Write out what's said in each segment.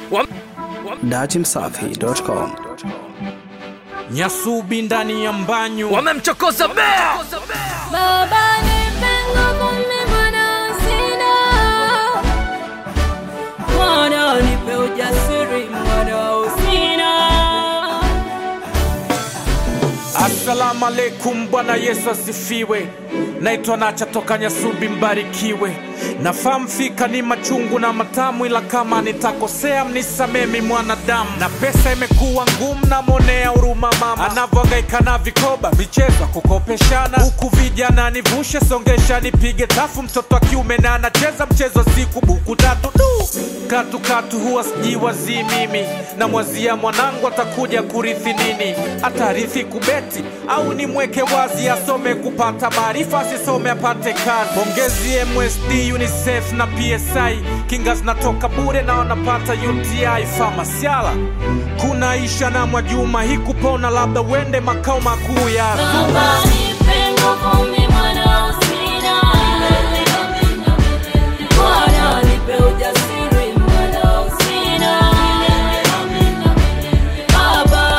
Datimsafi.com. Nyasubi ndani ya mbanyu wamemchokoza bea Baba nipe nguvu mimi mwana sina. Mwana nipe ujasiri mwana usina. Assalamu alaikum, Bwana Yesu asifiwe. Naitwa Nacha toka Nyasubi, mbarikiwe. Nafahamu fika ni machungu na matamu, ila kama nitakosea mnisamemi mwanadamu. Na pesa imekuwa ngumu, namwonea huruma mama anavyohangaika na vikoba, michezo ya kukopeshana, huku vijana nivushe, songesha, nipige tafu. Mtoto wa kiume na anacheza mchezo wa siku, buku tatu du katu katu, huwa sijiwazii mimi, namwazia mwanangu atakuja kurithi nini, atarithi kubeti au nimweke wazi asome kupata maarifa, asisome apate kazi. Pongezi MSD, UNICEF na PSI, kinga zinatoka bure na wanapata UTI. Famasiala kuna Isha na Mwajuma, hii kupona labda uende makao makuu ya Baba nipe nguvu mimi mwana usina. Mwana nipe ujasiri mwana usina. Baba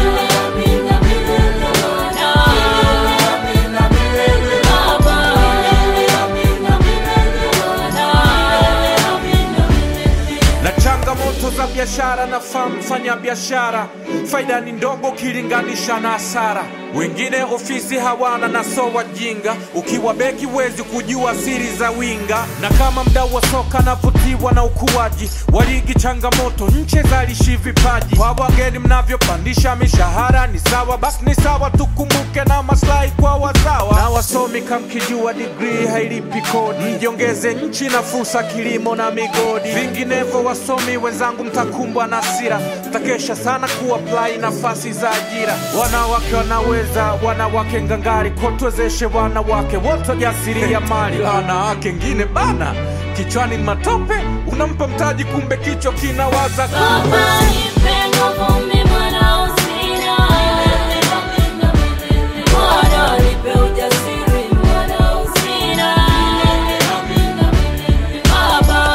na changamoto za biashara na famu fanya biashara, faida ni ndogo ukilinganisha na hasara. Wengine ofisi hawana na so wajinga, ukiwa beki wezi kujua siri za winga. Na kama mdau wa soka navutiwa na ukuaji wa ligi, changamoto nche zalishi vipaji kwa wageni, mnavyopandisha mishahara ni sawa, basi ni sawa, tukumbuke na maslahi kwa wazawa na wasomi. Kamkijua digrii hailipi kodi, mjiongeze nchi na fursa kilimo na migodi. Vinginevyo wasomi wenzangu, mtakumbwa na hasira, mtakesha sana kuapply nafasi za ajira. Wanawake wanaweza, wanawake ngangari, kotwezeshe wanawake wote jasiri ya mali. Wanawake ngine bana, kichwani ni matope, unampa mtaji, kumbe kichwa kinawaza Baba nipe nguvu mimi mwana usina. Mwana nipe ujasiri mwana usina. Baba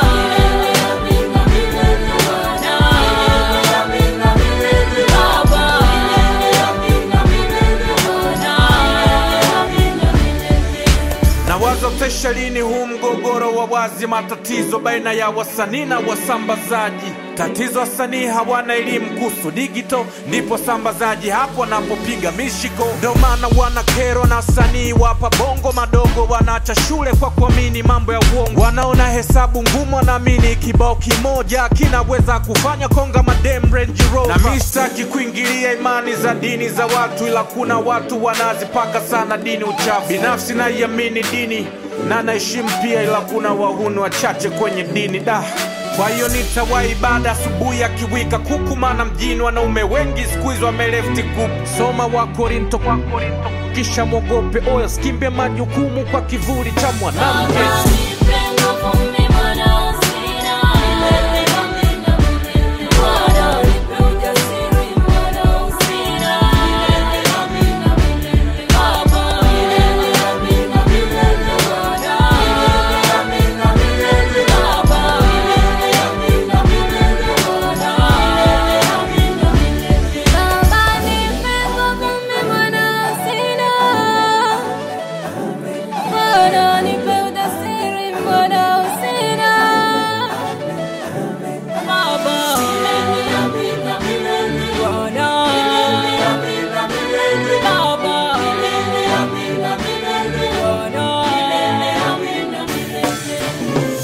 na wazo tesha lini huu mgogoro wa wazi, matatizo baina ya wasanii na wasambazaji. Tatizo wasanii hawana elimu kuhusu digital, ndipo sambazaji hapo wanapopiga mishiko. Ndo maana wana kero na wasanii wapa bongo madogo, wanaacha shule kwa kuamini mambo ya uongo. Wanaona hesabu ngumu, wanaamini kibao kimoja kinaweza kufanya konga madem Range Rover. Na mi sitaki kuingilia imani za dini za watu, ila kuna watu wanazipaka sana dini uchafu. Binafsi naiamini dini na naheshimu pia, ila kuna wahuni wachache kwenye dini da kwa hiyo nitawa ibada asubuhi akiwika kuku, maana mjini wanaume wengi siku hizi wamelefti group. Soma wa Korinto kwa Korinto, kisha mwogope oyo, skimbe majukumu kwa kivuli cha mwanamke. Baba nipe nguvu mimi mwana usina. Mwana nipe ujasiri mwana usina. Baba Baba nipe nguvu mimi mwana usina. Mwana nipe ujasiri mwana usina. Baba Bwana Baba Bwana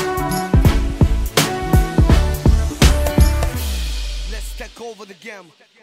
Let's take over the game.